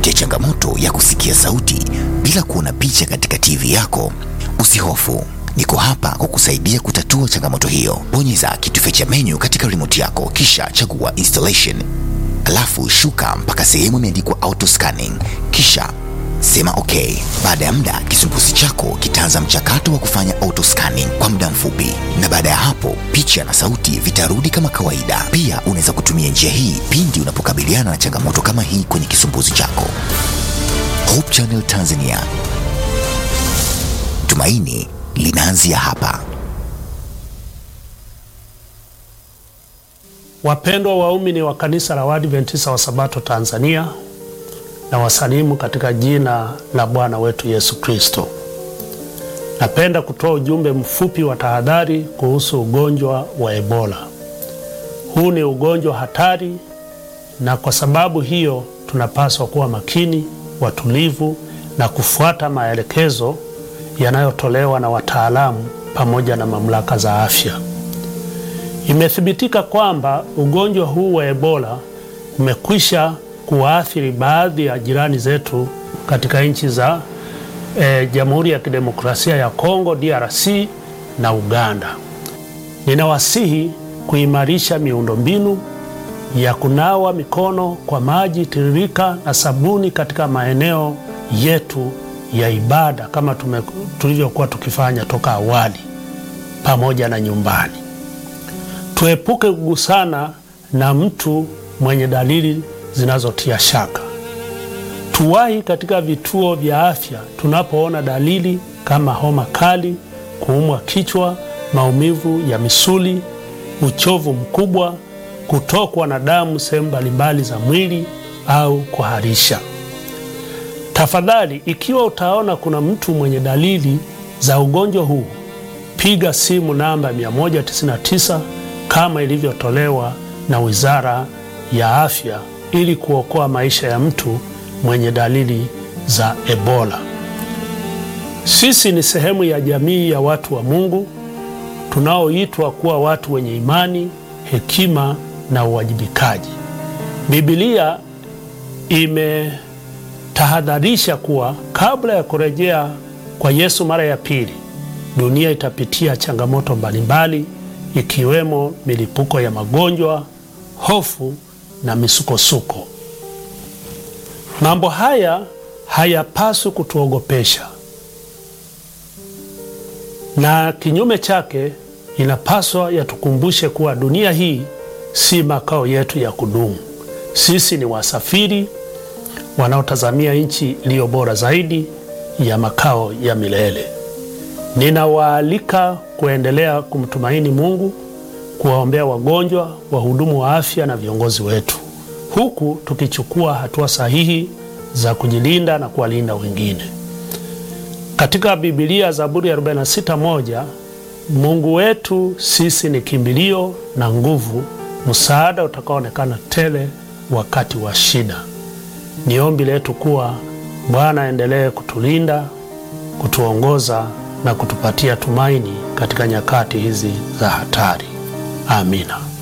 unapitia changamoto ya kusikia sauti bila kuona picha katika TV yako, usihofu. Niko hapa kukusaidia kutatua changamoto hiyo. Bonyeza kitufe cha menu katika remote yako, kisha chagua installation, alafu shuka mpaka sehemu imeandikwa auto scanning, kisha sema okay. Baada ya muda, kisumbuzi chako kitaanza mchakato wa kufanya auto scanning kwa muda mfupi, na baada ya hapo picha na sauti vitarudi kama kawaida. Pia unaweza kutumia njia hii pindi unapokabiliana na changamoto kama hii kwenye kisumbuzi chako. Hope Channel Tanzania, tumaini linaanzia hapa. Wapendwa waumini wa kanisa la Waadventista wa Sabato Tanzania, na wasalimu katika jina la Bwana wetu Yesu Kristo. Napenda kutoa ujumbe mfupi wa tahadhari kuhusu ugonjwa wa Ebola. Huu ni ugonjwa hatari, na kwa sababu hiyo tunapaswa kuwa makini, watulivu na kufuata maelekezo yanayotolewa na wataalamu pamoja na mamlaka za afya. Imethibitika kwamba ugonjwa huu wa Ebola umekwisha kuwaathiri baadhi ya jirani zetu katika nchi za e, Jamhuri ya Kidemokrasia ya Kongo DRC na Uganda. Ninawasihi kuimarisha miundombinu ya kunawa mikono kwa maji tiririka na sabuni katika maeneo yetu ya ibada kama tulivyokuwa tukifanya toka awali pamoja na nyumbani. Tuepuke kugusana na mtu mwenye dalili zinazotia shaka. Tuwahi katika vituo vya afya tunapoona dalili kama homa kali, kuumwa kichwa, maumivu ya misuli, uchovu mkubwa, kutokwa na damu sehemu mbalimbali za mwili au kuharisha. Tafadhali, ikiwa utaona kuna mtu mwenye dalili za ugonjwa huu, piga simu namba 199 kama ilivyotolewa na Wizara ya Afya ili kuokoa maisha ya mtu mwenye dalili za Ebola. Sisi ni sehemu ya jamii ya watu wa Mungu tunaoitwa kuwa watu wenye imani, hekima na uwajibikaji. Biblia imetahadharisha kuwa kabla ya kurejea kwa Yesu mara ya pili, dunia itapitia changamoto mbalimbali ikiwemo milipuko ya magonjwa, hofu na misukosuko. Mambo haya hayapaswi kutuogopesha, na kinyume chake, inapaswa yatukumbushe kuwa dunia hii si makao yetu ya kudumu. Sisi ni wasafiri wanaotazamia nchi iliyo bora zaidi ya makao ya milele. Ninawaalika kuendelea kumtumaini Mungu, kuwaombea wagonjwa, wahudumu wa afya na viongozi wetu, huku tukichukua hatua sahihi za kujilinda na kuwalinda wengine. Katika Biblia, Zaburi ya 46:1, Mungu wetu sisi ni kimbilio na nguvu, msaada utakaoonekana tele wakati wa shida. Ni ombi letu kuwa Bwana aendelee kutulinda, kutuongoza na kutupatia tumaini katika nyakati hizi za hatari. Amina.